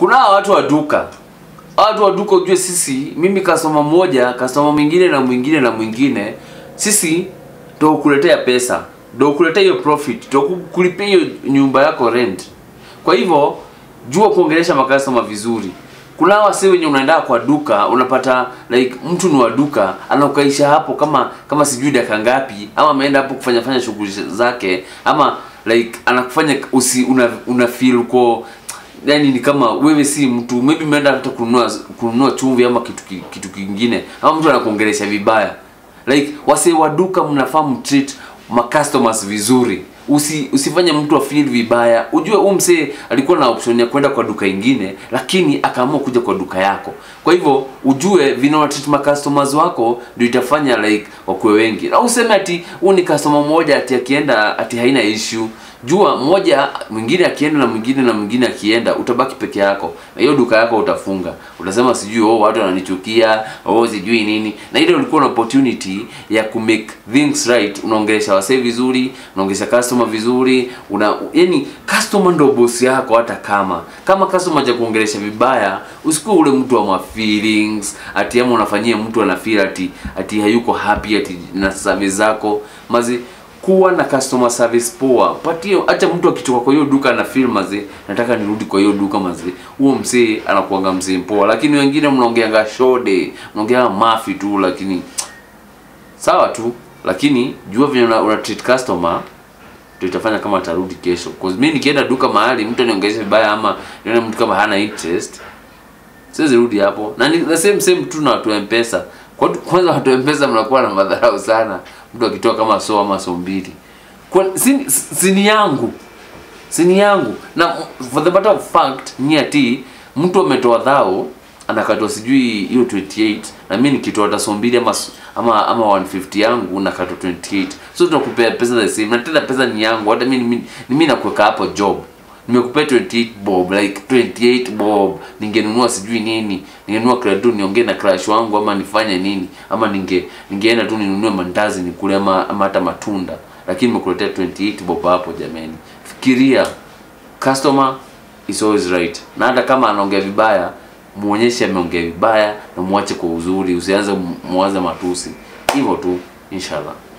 kuna hawa watu wa duka Hawa watu wa duka ujue sisi mimi customer mmoja customer mwingine na mwingine na mwingine sisi ndo kuletea pesa ndo kuletea hiyo profit ndo ku- kulipia hiyo nyumba yako rent kwa hivyo jua kuongelesha makastoma vizuri kuna hawa wase wenye unaenda kwa duka unapata like mtu ni wa duka anakukaisha hapo kama kama sijui dakika ngapi ama ameenda hapo kufanya fanya shughuli zake ama like anakufanya usi una, una feel uko yani ni kama wewe si mtu maybe umeenda hata kununua kununua chumvi ama kitu ki- kitu kingine ama mtu anakuongelesha vibaya like wase wa duka mnafaa mtreat ma customers vizuri usi usifanye mtu afeel vibaya ujue huyu msee alikuwa na option ya kwenda kwa duka ingine lakini akaamua kuja kwa duka yako kwa hivyo ujue vile unatreat ma customers wako ndio itafanya like wakuwe wengi au useme ati huu ni customer mmoja ati akienda ati haina issue jua mmoja mwingine akienda na mwingine na mwingine akienda utabaki peke yako na hiyo duka yako utafunga utasema sijui oh watu wananichukia oh sijui nini na ile ulikuwa na opportunity ya ku make things right unaongelesha wasee vizuri unaongelesha customer vizuri una yani customer ndo boss yako hata kama kama customer ja kuongelesha vibaya usikuwe ule mtu wa ma feelings ati ama unafanyia mtu ana feel ati ati hayuko happy ati na service zako mazi kuwa na customer service poa patio acha mtu akitoka kwa hiyo duka na feel mazi nataka nirudi kwa hiyo duka mazi huo msee anakuanga msee poa lakini wengine mnaongeanga shode mnaongeanga mafi tu lakini sawa tu lakini jua vile una, una treat customer ndio itafanya kama atarudi kesho cause mimi nikienda duka mahali mtu aniongelesha vibaya ama nione mtu kama hana interest siwezi rudi hapo na ni the same same tu na watu wa mpesa kwa kwanza watu wa mpesa mnakuwa na madharau sana mtu akitoa kama so ama so mbili kwa si, si ni yangu si ni yangu na for the matter of fact ni ati mtu ametoa dhao anakatwa sijui hiyo 28 na mimi nikitoa hata so mbili ama ama ama 150 yangu nakatwa 28 so tunakupea pesa the same na tena pesa ni yangu hata mimi mimi mimi nakuweka hapo job nimekupea 28 bob like 28 bob ningenunua sijui nini ningenunua credo niongee na crush wangu ama nifanye nini ama ninge ningeenda tu ninunue mandazi nikule ama ama hata matunda lakini nimekuletea 28 bob hapo jamani fikiria customer is always right na hata kama anaongea vibaya muonyeshe ameongea vibaya na muache kwa uzuri usianze muanze matusi hivyo tu inshallah